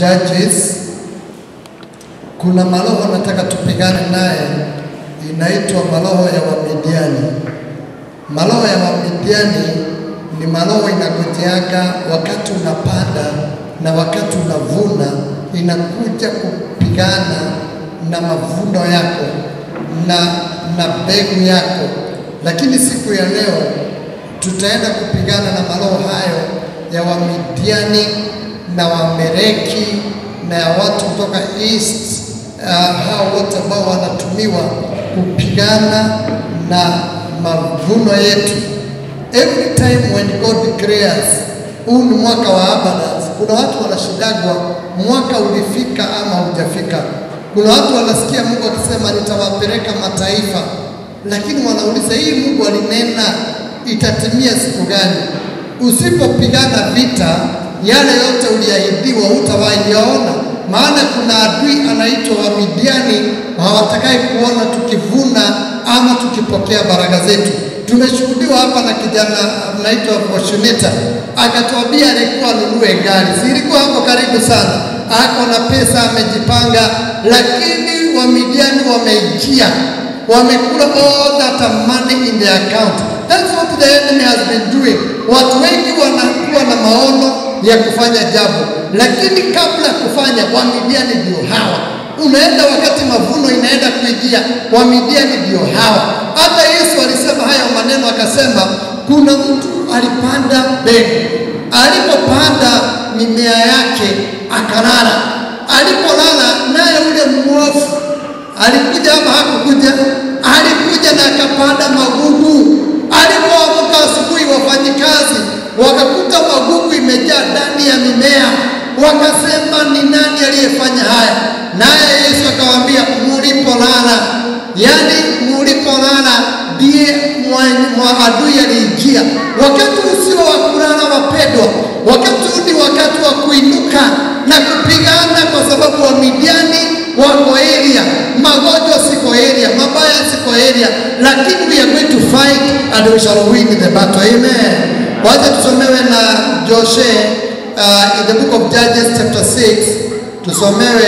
Judges, kuna maroho nataka tupigane naye, inaitwa maroho ya Wamidiani. Maroho ya Wamidiani ni maroho inakujaga wakati unapanda na wakati unavuna, inakuja kupigana na mavuno yako na na mbegu yako. Lakini siku ya leo tutaenda kupigana na maroho hayo ya Wamidiani na Wamereki na ya watu kutoka east uh, hao wote ambao wanatumiwa kupigana na mavuno yetu. Every time when God declares huu ni mwaka wa abundance, kuna watu wanashindagwa mwaka ulifika ama hujafika. Kuna watu wanasikia Mungu akisema nitawapeleka mataifa, lakini wanauliza hii Mungu alinena itatimia siku gani? Usipopigana vita yale yote uliahidiwa utawahi yaona, maana kuna adui anaitwa Wamidiani, hawatakai kuona tukivuna ama tukipokea baraka zetu. Tumeshuhudiwa hapa na kijana anaitwa Fortunata akatuambia alikuwa anunue gari, si ilikuwa hapo karibu sana, ako na pesa amejipanga, lakini Wamidiani wameingia wamekula all that money in their account. That's what the enemy has been doing. Watu wengi wanakuwa na maono ya kufanya jambo, lakini kabla ya kufanya, Wamidiani ndio hawa. Unaenda wakati mavuno inaenda kuingia, Wamidiani ndio hawa. Hata Yesu alisema hayo maneno, akasema kuna mtu alipanda mbegu, alipopanda mimea yake akalala, alipolala naye ule mwovu alikuja ama hakukuja? Alikuja na akapanda magugu. Alipoamka asubuhi, wafanyikazi wakakuta magugu imejaa ndani ya mimea, wakasema ni nani aliyefanya haya? Naye Yesu akawaambia, mulipolala, yaani mulipolala ndiye mwa adui aliingia. Wakati usio wa kulala, wapendwa, wakati huu ni wakati wa kuinuka na kupigana, kwa sababu Wamidiani wako area, magonjwa siko area, mabaya siko area, lakini we are going to fight and we shall win the battle. Amen. Wacha tusomewe na Joshe uh, in the book of Judges chapter 6 tusomewe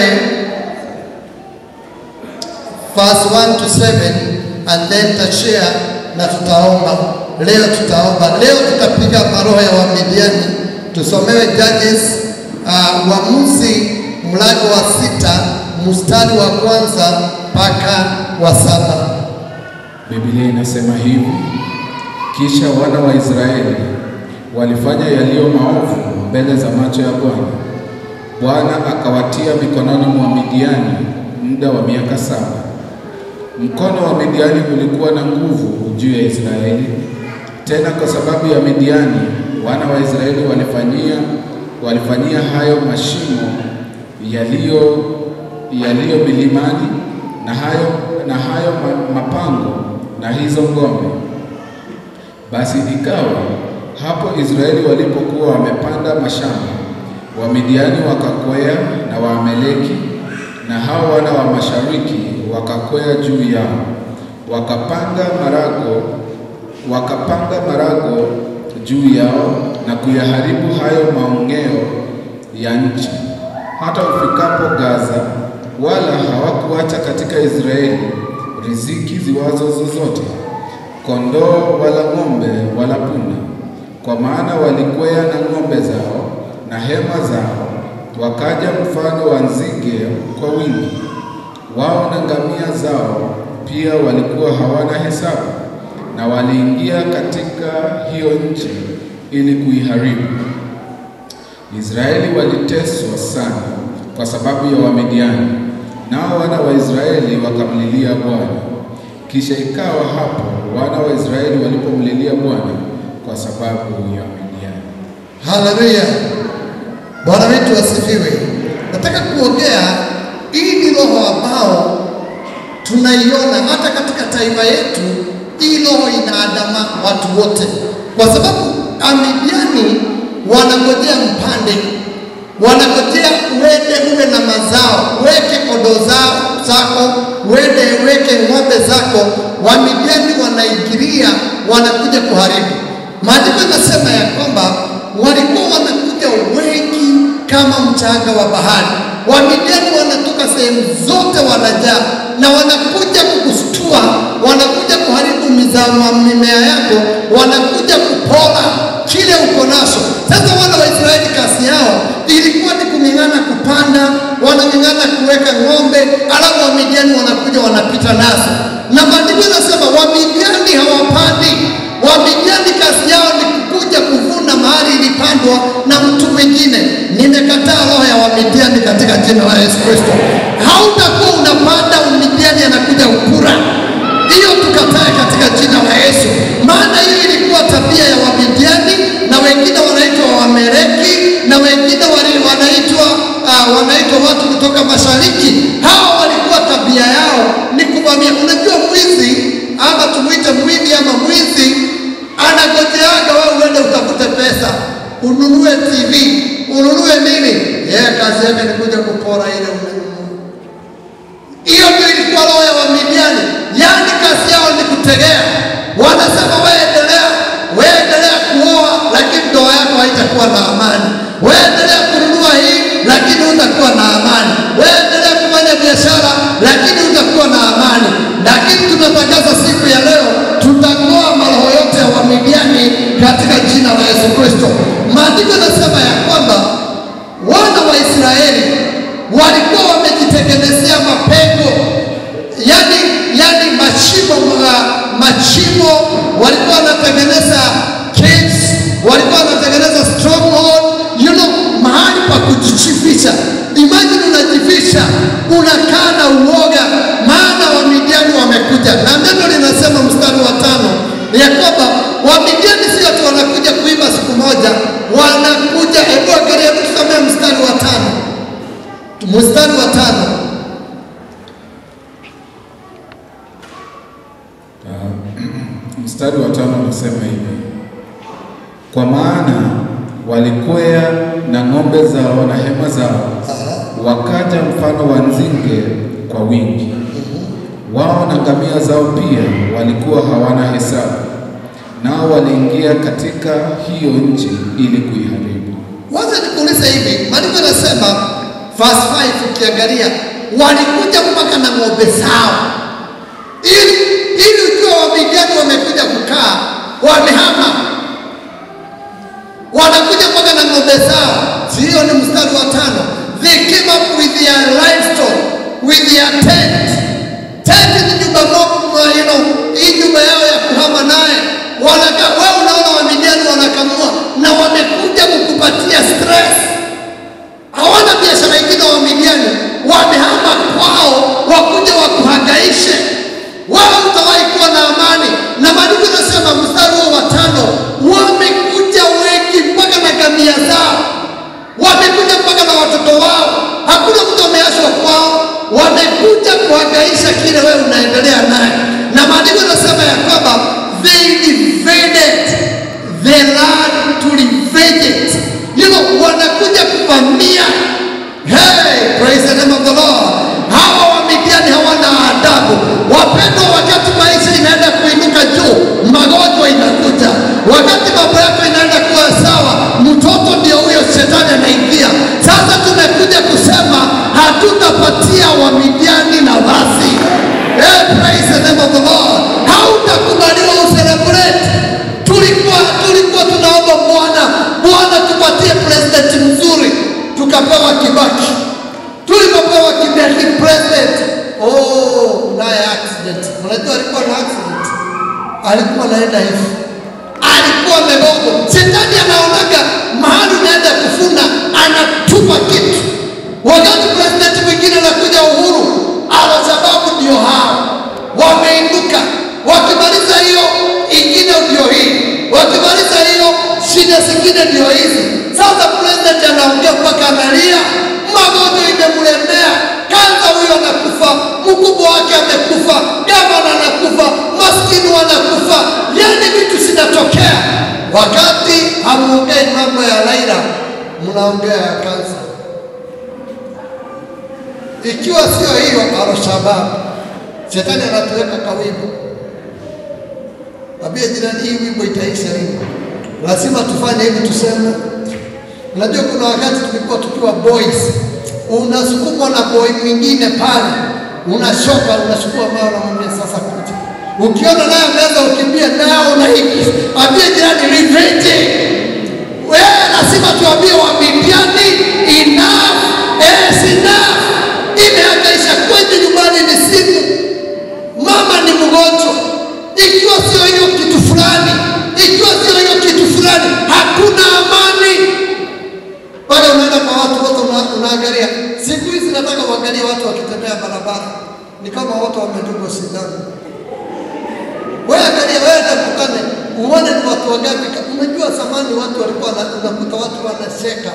verse 1 to 7 and then tashare na tutaomba leo, tutaomba leo, tutapiga maroho ya Wamidiani. Tusomewe Judges uh, Waamuzi mlango wa sita mstari wa kwanza mpaka wa saba. Biblia inasema hivi: kisha wana wa Israeli walifanya yaliyo maovu mbele za macho ya Bwana. Bwana akawatia mikononi mwa Midiani muda wa miaka saba. Mkono wa Midiani ulikuwa na nguvu juu ya Israeli. Tena kwa sababu ya Midiani, wana wa Israeli walifanyia walifanyia hayo mashimo yaliyo yaliyo milimani na hayo, na hayo mapango na hizo ngome. Basi ikawa hapo Israeli walipokuwa wamepanda mashamba, Wamidiani wakakwea na Waameleki na hao wana wa mashariki wakakwea juu yao, wakapanga marago wakapanga marago juu yao na kuyaharibu hayo maongeo ya nchi hata ufikapo Gaza, wala hawakuacha katika Israeli riziki ziwazo zozote, kondoo wala ng'ombe wala punda, kwa maana walikwea na ng'ombe zao na hema zao, wakaja mfano wa nzige kwa wingi. Wao na ngamia zao pia walikuwa hawana hesabu, na waliingia katika hiyo nchi ili kuiharibu. Israeli waliteswa sana kwa sababu ya Wamidiani, nao wana wa Israeli wakamlilia Bwana. Kisha ikawa hapo wana wa Israeli walipomlilia Bwana kwa sababu ya Wamidiani. Haleluya, Bwana wetu asifiwe. Nataka kuongea, hii ni roho ambao tunaiona hata katika taifa yetu. Hii roho inaandama watu wote, kwa sababu Amidiani wanangojea mpande, wanangojea uende uwe na mazao, weke kondoo zao zako, uende weke ng'ombe zako. Wamidiani wanaingilia, wanakuja kuharibu. Maandiko inasema ya kwamba walikuwa wanakuja wengi kama mchanga wa bahari. Wamidiani wanatoka sehemu zote wanajaa na wanakuja kukustua, wanakuja kuharibu mizao mimea yako, wanakuja kupora kile uko nacho. Sasa wana wa Israeli kazi yao ilikuwa ni kung'ang'ana kupanda, wanang'ang'ana kuweka ng'ombe, alafu Wamidiani wanakuja wanapita nazo, na maandiko yanasema Wamidiani hawapandi. Wamidiani kazi yao ni kukuja kuvuna mahali ilipandwa na mtu mwingine. Nimekataa roho ya Wamidiani katika jina la Yesu Kristo. Hautakuwa unapanda, Wamidiani anakuja ukura hiyo tukatae katika jina la Yesu, maana hiyo ilikuwa tabia ya Wamidiani na wengine wanaitwa Wameleki na wengine wali wanaitwa uh, wanaitwa watu kutoka mashariki. Hawa walikuwa tabia yao ni kuvamia. Unajua mwizi ama tumwite mwivi ama mwizi anagojeaga wewe uende utafute pesa ununue TV ununue nini, yeye kazi yake ni kuja kupora ile umenunua. Hiyo ndio ilikuwa roho ya Wamidiani, yaani kazi yao ni kutegea. Wanasema wewe endelea, wewe endelea kuoa, lakini ndoa yako haitakuwa na amani. Wewe endelea kununua hii, lakini hutakuwa na amani. Wewe endelea kufanya biashara, lakini hutakuwa na amani. Lakini tunatangaza siku ya leo, tutang'oa maroho yote ya Wamidiani katika jina la Yesu Kristo. Maandiko yanasema ya kwamba wana wa Israeli walikuwa wamejitengenezea mapengo, yani yani mashimo ma- mashimo, walikuwa wanatengeneza caves, walikuwa wanatengeneza stronghold, you know, mahali pa kujificha. Imagine unajificha, unakaa na uoga, maana Wamidiani wamekuja, na neno linasema mstari wa tano ya kwamba Wamidiani sio tu wanakuja kuiba siku moja, wanakuja. Hebu angalia, hebu tusomee mstari wa tano mstari wa tano Mstari wa tano unasema hivi: kwa maana walikwea na ng'ombe zao na hema zao, wakaja mfano wa nzinge kwa wingi. Wao na ngamia zao pia walikuwa hawana hesabu, nao waliingia katika hiyo nchi ili kuiharibu. Wacha nikuulize hivi, maandiko yanasema verse 5 ukiangalia, walikuja mpaka na ng'ombe zao, ili ili ukiwa Wamidiani wamekuja kukaa, wamehama, wanakuja mpaka na ng'ombe zao. Hiyo ni mstari wa tano. They came up with their livestock, with their tent. Tent ni nyumba moja, you know, hii nyumba yao ya kuhama naye. Wanaka, wewe unaona Wamidiani wanakamua na wamekuja kukupatia stress hawana biashara ingine wa Midiani, wamehama kwao wakuja wakuhangaishe. Wao utawahi kuwa na amani, na maandiko yanasema mstari huo wa tano, wamekuja wengi mpaka na ngamia zao, wamekuja mpaka na watoto wao, hakuna mtu ameachwa kwao, wamekuja kuhangaisha kile wewe unaendelea naye, na maandiko yanasema ya kwamba they invaded the land to revenge it. You know, wanakuja kuvamia. Hey, praise the name of the Lord. Hawa Wamidiani hawana adabu. Wapendwa, wakati maisha inaenda kuinuka juu, magonjwa inakuja. Wakati mambo yako inaenda kuwa sawa, mtoto ndio huyo shetani anaingia. Sasa tumekuja kusema hatutapatia Wamidiani nafasi. Hey, praise the name of the Lord. Hautakubaliwa uselebrate tulikuwa tulikuwa tunaomba Bwana, Bwana tupatie president mzuri, tukapewa Kibaki. Tulipopewa Kibaki president, oh, naye accident. Unajua alikuwa na accident, alikuwa anaenda hivi, alikuwa amegongwa. Shetani anaonaga mahali unaenda kufuna, anatupa kitu. Wakati president mwingine anakuja Uhuru, Al-Shababu ndio hao wameinuka, wakimaliza hiyo ingine ndio hii, wakimaliza hiyo shida zingine ndio hizi. Sasa president anaongea mpaka analia, magonjwa imemlemea, kanza huyo anakufa, mkubwa wake amekufa, gavana anakufa, maskini wanakufa, yani vitu zinatokea. Wakati hamuongei mambo ya Raila, mnaongea ya kansa. Ikiwa sio hiyo, Al-Shabaab shetani anatuweka kawimbo Ambia jirani, hii wimbo itaisha hivi, lazima tufanye hivi, tuseme Unajua kuna wakati tulikuwa tukiwa boys, unasukumwa na boy mwingine pale, unashoka, unachukua mawe, unamwambia sasa kuja. Ukiona naye ameanza ukimbia nao na hiki, ambie jirani revenge. Wewe lazima tuambie Wamidiani enough is enough, imehangaisha kwetu nyumbani ni siku mama ni mgonjwa, ikiwa sio hiyo kitu fulani, ikiwa sio hiyo kitu fulani, hakuna amani pale. Unaenda kwa watu wote, una- unaangalia. Siku hizi nataka uangalie watu wakitembea barabara, ni kama watu wamedungwa sindano. Wewe angalia, wewe nakutane uone ni watu wangapi. Unajua zamani watu walikuwa wana- unakuta watu wanacheka,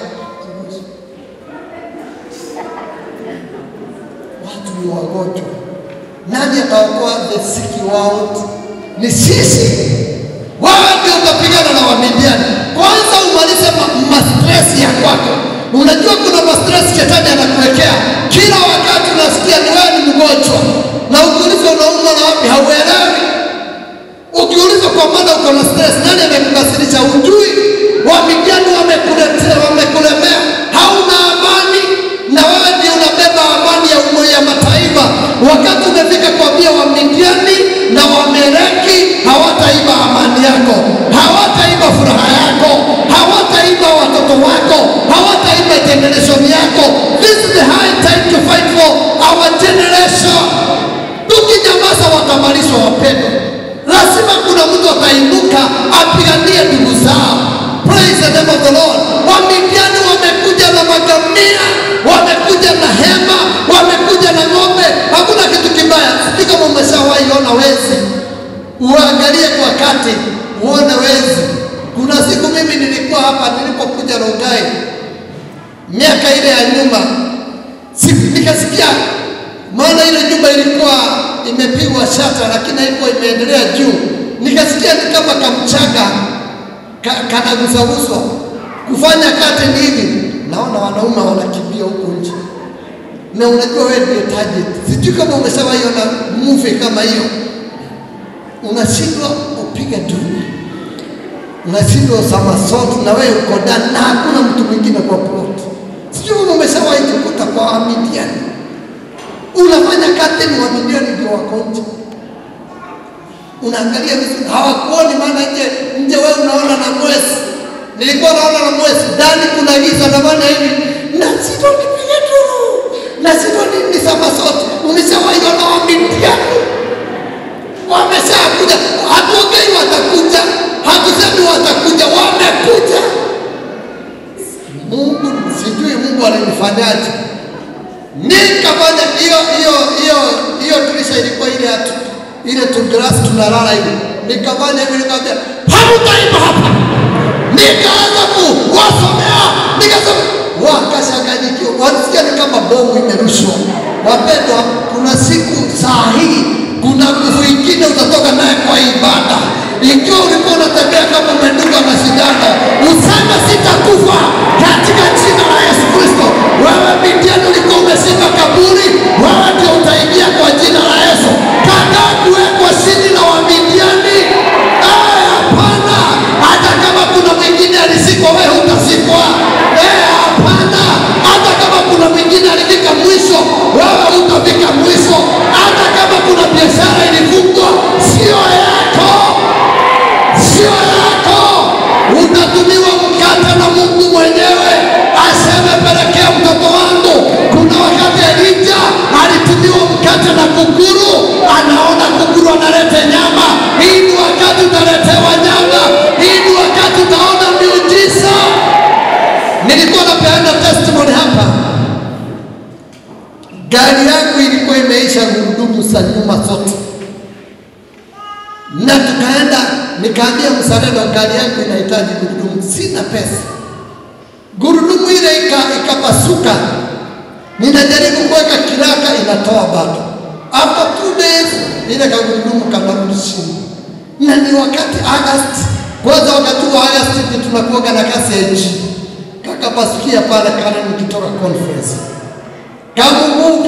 watu ni wagonjwa. Nani ataokoa the sick world? Ni sisi. Wewe ndio utapigana na Wamidiani. Kwanza umalize ma, ma stress ya kwako. Unajua kuna ma stress shetani anakuwekea kila wakati, unasikia ni wewe ni mgonjwa, na ukiulizwa unaumwa na wapi hauelewi. Ukiulizwa kwa maana uko na stress, nani amekukasirisha? Ujui. Wamidiani wamekuletea, wamekulemea, hauna amani, na wewe ndio unabeba amani ya umoja ya mataifa. Wakati umefika kuambia Wamidiani na Wameleki hawataiba amani yako, hawataiba furaha yako, hawataiba watoto wako, hawataiba generation yako. This is the high time to fight for our generation. Tukinyamaza watamalizwa, wapendwa. Lazima kuna mtu atainuka apiganie ndugu zao. Praise the name of the Lord. Wamidiani wamekuja na magamia, wamekuja na hema, wamekuja na ng'ombe. Hakuna kitu kibaya. Sijui kama umeshawahi ona wezi, uangalie kwa kati uone wezi. Kuna siku mimi nilikuwa hapa nilipokuja Rongai miaka ile ya nyuma, siku nikasikia, maana ile nyumba ilikuwa imepigwa shata, lakini haikuwa imeendelea juu. Nikasikia ni kama kamchanga ka, kanagusaguswa kufanya curtain hivi, naona wanaume wanakimbia huko nje, na unajua wewe ndio target. Sijui kama umeshawahi ona movie kama hiyo, unashindwa upiga duru, unashindwa somersault na wewe uko ndani na hakuna mtu mwingine kwa plot. Sijui kama umeshawahi kukuta kwa Wamidiani, unafanya curtain, Wamidiani ndio wako nje unaangalia vizuri, hawakuoni maana nje nje wewe unaona na mwezi. Nilikuwa naona na mwezi, ndani kuna giza na maana hivi na sito nipige duru na sito ni ni somersault. Umeshawahi ona Wamidiani wameshakuja, hatuongei watakuja, hatusemi watakuja, wamekuja. Mungu sijui Mungu alinifanyaje, nikafanya hiyo hiyo hiyo hiyo dirisha ilikuwa ile hatu ile tu glass tunalala hivi, nikafanya hivi, nikamwambia hamtaiba hapa, nikaanza kuwasomea, nikasema wakashanganyikiwa, walisikia ni kama bomu imerushwa. Wapendwa, kuna siku saa hii kuna nguvu ingine utatoka naye kwa ibada. Ikiwa ulikuwa unatembea kama umedungwa na sindano, useme sitakufa katika jina la Yesu Kristo. Wewe Midiani ulikuwa umeshika kaburi, wewe ndio utaingia kwa jina la Yesu. Kataa kuwekwa chini na Wamidiani. Eh, hapana. Hata kama kuna mwingine alisikwa, wewe hutasikwa. Eh, hapana. Hata kama kuna mwingine alifika mwisho, wewe hutafika mwisho. Hata kama kuna biashara ilifungwa, sio yako, sio yako. Utatumiwa mkate na Mungu mwenyewe aseme, pelekea mtoto wangu. Kuna wakati Elija alitumiwa mkate na kunguru, anaona kunguru analete nyama. Hii ni wakati utaletewa nyama, hii ni wakati utaona miujiza. Nilikuwa napeana testimony hapa, gari yangu ilikuwa imeisha gurudumu za nyuma zote, na tukaenda, nikaambia msalendo, gari yangu inahitaji gurudumu, sina pesa. Gurudumu ile ika- ikapasuka, ninajaribu kuweka kiraka, inatoa bado. After two days ile kagurudumu kanarudi chini, na ni wakati August. Kwanza wakati wa August ndio tunakuwaga na kasi ya nchi, kakapasukia pale kana nikitoka conference kamungu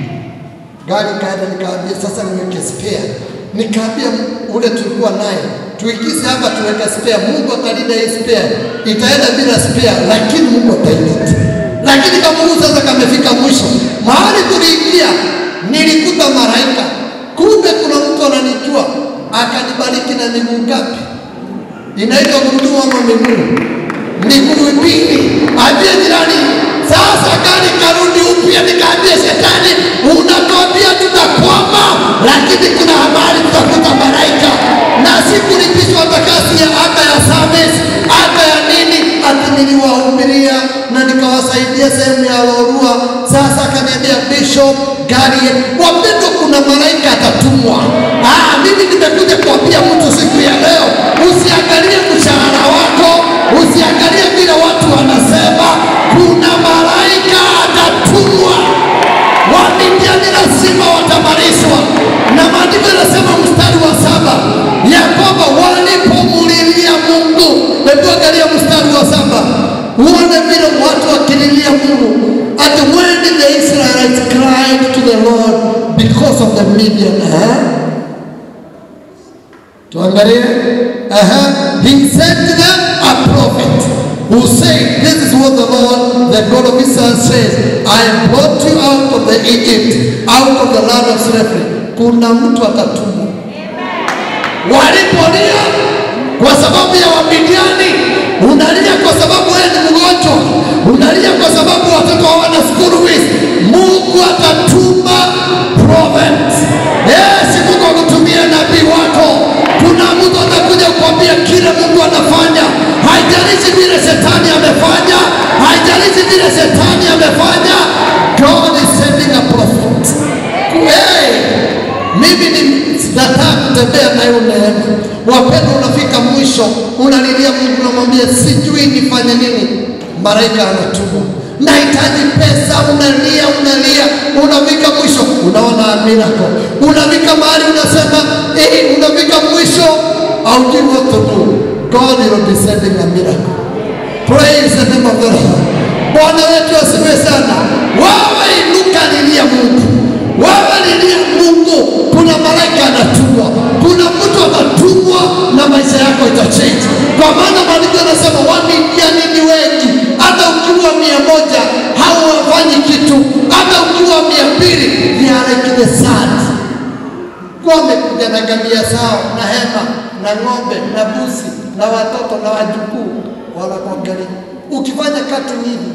gari kaenda, nikaambia sasa niweke spare, nikaambia ule tulikuwa naye tuigize hapa, tuweke spare. Mungu atalinda hii spare, itaenda bila spare, lakini Mungu atailinda. Lakini kama Mungu sasa kamefika mwisho, mahali tuliingia, nilikuta malaika, kumbe kuna mtu ananijua, akanibariki na miguu ngapi? Inaitwa gurudumu ama miguu? Miguu mbili. Ambie jirani, sasa gari karudi upya, nikaambia shetani, unatuambia tutakwama, lakini kuna habari tutakuta malaika na sikulipishwa takasi ya ada ya service, ada ya nini, ati niliwahubiria na nikawasaidia sehemu ya Lorua. Sasa akaniambia Bishop gari wapendo, kuna malaika atatumwa. Ah, mimi nimekuja kuambia mtu siku ya leo, usiangalie mshahara wako, usiangalie vile watu wanasema, kuna malaika atatumwa. Wamidiani lazima watamarishwa, na maandiko yanasema mstari wa saba ya kwamba walipomulilia Mungu. Hebu angalia mstari wa saba uone vile watu wakililia Mungu. And when the Israelites cried to the Lord because of the Midian, eh? Tuangalie. Uh-huh. He sent them a prophet who said, This is what the Lord, the God of Israel says, I brought you out of the Egypt, out of the land of slavery. Kuna mtu atatumwa. Walipolia kwa sababu ya Wamidiani, unalia kwa sababu wewe ni mgonjwa, unalia kwa sababu watoto hawana school fees. Mungu atatuma prophet. Yes, Mungu akutumia nabii wako. Kuna mtu atakuja kukwambia kile Mungu anafanya, haijalishi vile shetani amefanya, haijalishi vile shetani amefanya. God is sending a prophet. Hey, mimi ni nataka kutembea nayo neema. Wapendwa, unafika mwisho, unalilia Mungu, unamwambia sijui nifanye nini. Malaika anatumwa, nahitaji pesa, unalia unalia, unafika mwisho, unaona miracle, unafika mahali unasema eh, unafika mwisho, haujui what to do. God will be sending a miracle. Praise the name of the Lord. Bwana wetu asifiwe sana. Wewe inuka, lilia Mungu, wewe lilia Mungu. Kuna malaika anatumwa, kuna mtu anatumwa na maisha yako itachange, kwa maana maandiko yanasema Wamidiani ni wengi. Hata ukiwa mia moja hawafanyi kitu, hata ukiwa mia mbili they are like the sand. Wamekuja na ngamia zao na hema na ng'ombe na buzi na watoto na wajukuu, wanakuangalia ukifanya kati hivi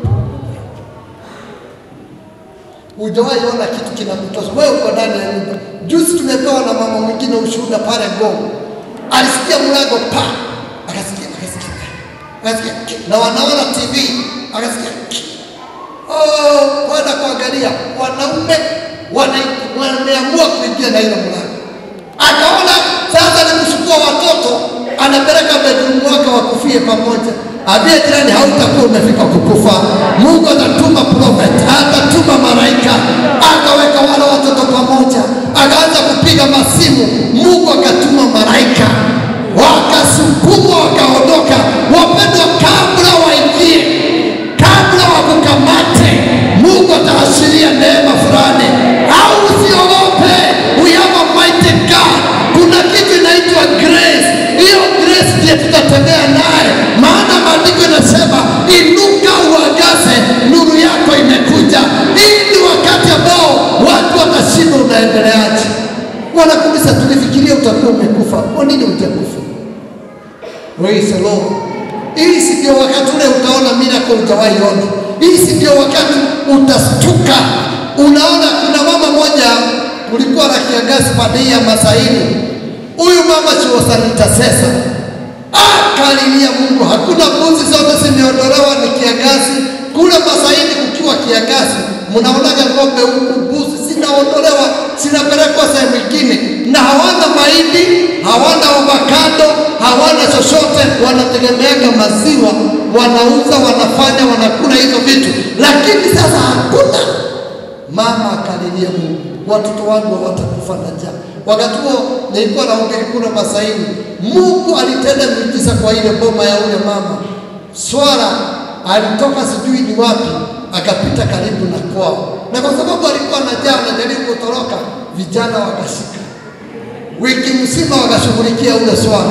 Hujawahi ona kitu kinakutosha wewe, uko ndani ya nyumba. Juzi tumepewa na mama mwingine ushuhuda pale Ngong, alisikia mlango pa, akasikia akasikia akasikia ki, na wanaona TV akasikia ki. oh, kwenda kuangalia wanaume wana- wameamua kuingia na ile mlango, akaona sasa ni kuchukua watoto, anapeleka bedroom wake wakufie pamoja. Ambie jirani, hautakuwa umefika kukufa. Mungu atatuma prophet, atatuma malaika, akaweka wale watoto pamoja, akaanza kupiga masimu. Mungu akatuma malaika, wakasukumwa, wakaondoka. Wapendwa, kabla waingie, kabla wakukamate, Mungu ataashiria neema fulani, au usiogope. We have a mighty God. Kuna kitu inaitwa grace. Hiyo grace ndiye tutatembea naye, maana maandiko inasema inuka, uangaze, nuru yako imekuja. Hii ni wakati ambao watu watashinda, unaendeleaje? Wanakuuliza, tulifikiria utakuwa umekufa. Kwa nini utakufa? Praise the Lord. Hii si ndio wakati ule utaona miracle hujawahi ona. Hii si ndio wakati utastuka. Unaona, kuna mama moja, kulikuwa na kiangazi pande hii ya Masaini. Huyu mama she was an intercessor. Akalilia Mungu, hakuna mbuzi zote zimeondolewa, ni kiangazi. Kule Masaini kukiwa kiangazi, mnaonaga ng'ombe huku, mbuzi zinaondolewa, zinapelekwa sehemu nyingine, na hawana mahindi, hawana avocado, hawana chochote, wanategemeaga maziwa, wanauza, wanafanya, wanakula hizo vitu, lakini sasa hakuna Mama akalilia Mungu, watoto wangu hawatakufa na njaa. Wakati huo nilikuwa nahubiri kule Masaini, Mungu alitenda miujiza kwa ile boma ya ule mama. Swala alitoka sijui ni wapi, akapita karibu na kwao, na kwa sababu alikuwa na njaa, anajaribu kutoroka, vijana wakashika wiki mzima wakashughulikia ule swala,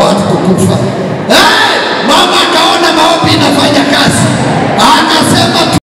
hawatakufa. Hey, mama akaona maombi inafanya kazi, akasema